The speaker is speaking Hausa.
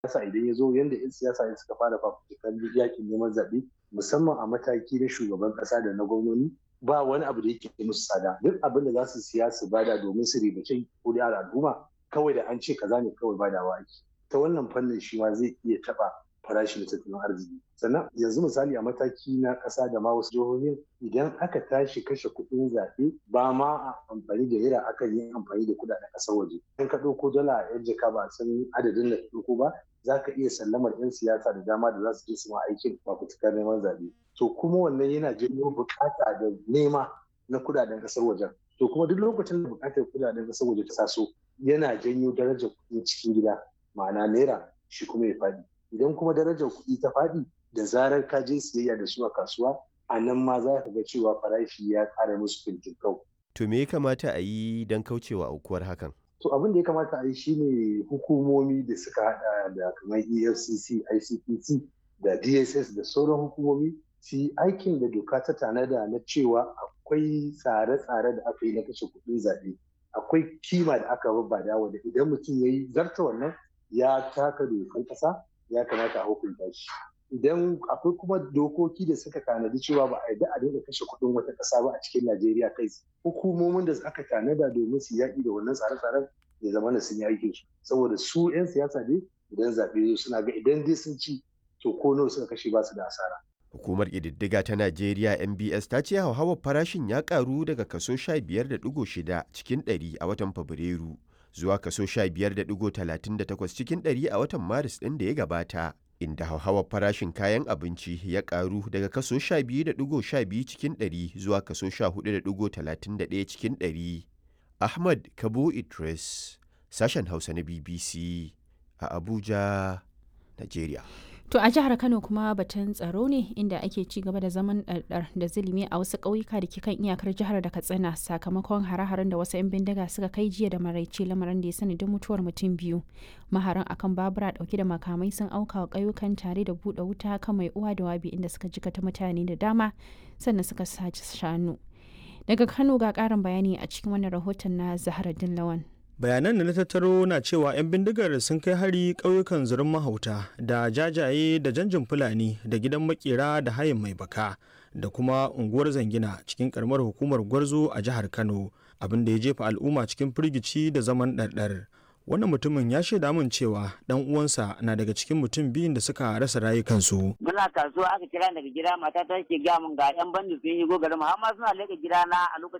siyasa idan ya zo yadda 'yan siyasa ne suka fara fafutukar yakin neman zaɓe musamman a mataki na shugaban ƙasa da na gwamnoni ba wani abu da yake musu tsada duk abin da za su siya su bada domin su ribace kuri'ar al'umma kawai da an ce kaza ne kawai badawa ake ta wannan fannin shi ma zai iya taɓa farashin tattalin arziki sannan yanzu misali a mataki na ƙasa da ma wasu jihohin idan aka tashi kashe kuɗin zaɓe ba ma a amfani da naira akan yi amfani da kuɗaɗen ƙasar waje in ka ɗauko dala a yan jaka ba a san adadin da ɗauko ba za ka iya sallamar 'yan siyasa da dama da za su je su ma aikin fafutukar neman zaɓe to kuma wannan yana janyo buƙata da nema na kuɗaɗen ƙasar wajen to kuma duk lokacin da buƙatar kuɗaɗen ƙasar waje ta taso yana janyo darajar kuɗin cikin gida ma'ana naira shi kuma ya faɗi idan kuma darajar kuɗi ta faɗi da zarar ka je siyayya da su a kasuwa a nan ma za ka ga cewa farashi ya ƙara musu fintinkau. To me ya kamata a yi don kaucewa aukuwar hakan? To abin da ya kamata a yi shine hukumomi da suka haɗa da kamar EFCC, ICPC da DSS da sauran hukumomi su yi aikin da doka ta tanada na cewa akwai tsare-tsare da aka yi na kashe kuɗin zaɓe. Akwai kima da aka babbada wanda idan mutum ya yi zarta wannan ya taka dokar ƙasa ya kamata a hukunta shi idan akwai kuma dokoki da suka tanadi cewa ba a yarda a daina kashe kuɗin wata ƙasa ba a cikin najeriya kai hukumomin da aka tanada domin su yaƙi da wannan tsare-tsaren ya zama da sun yi aikin su saboda su 'yan siyasa ne idan zaɓe suna ga idan dai sun ci to ko nawa suka kashe ba su da asara Hukumar ƙididdiga ta Najeriya MBS ta ce hauhawar farashin ya ƙaru daga kaso 15.6 cikin 100 a watan Fabrairu zuwa kaso 15.38 cikin ɗari a watan Maris ɗin da ya gabata, inda hauhawar farashin kayan abinci ya ƙaru daga kaso 12.12 cikin ɗari zuwa kaso 14.31 cikin ɗari. Ahmad Kabo Idris, sashen Hausa na BBC a Abuja, Najeriya. To a jihar Kano kuma batun tsaro ne inda ake ci gaba da zaman ɗarɗar da zulumi a wasu ƙauyuka da ke kan iyakar jihar da Katsina sakamakon hare-haren da wasu 'yan bindiga suka kai jiya da maraice lamarin da ya sanadin mutuwar mutum biyu. Maharan akan babura ɗauke da makamai sun auka wa ƙauyukan tare da buɗe wuta kan mai uwa da wabi inda suka jikata mutane da dama sannan suka sace shanu. Daga Kano ga ƙarin bayani a cikin wannan rahoton na Zahra Lawan. bayanan da na tattaro na cewa 'yan bindigar sun kai hari ƙauyukan zurin mahauta da jajaye da janjin fulani da gidan makera da hayin mai baka da kuma unguwar zangina cikin karamar hukumar gwarzo a jihar kano abin da ya jefa al'umma cikin firgici da zaman ɗarɗar wannan mutumin ya shaida min cewa dan uwansa na daga cikin mutum biyun da suka rasa rayukansu. Muna kasuwa aka kira daga gida mata ta ke gaya min ga yan bandi sun yi garin mu har ma suna leka gida na a lokacin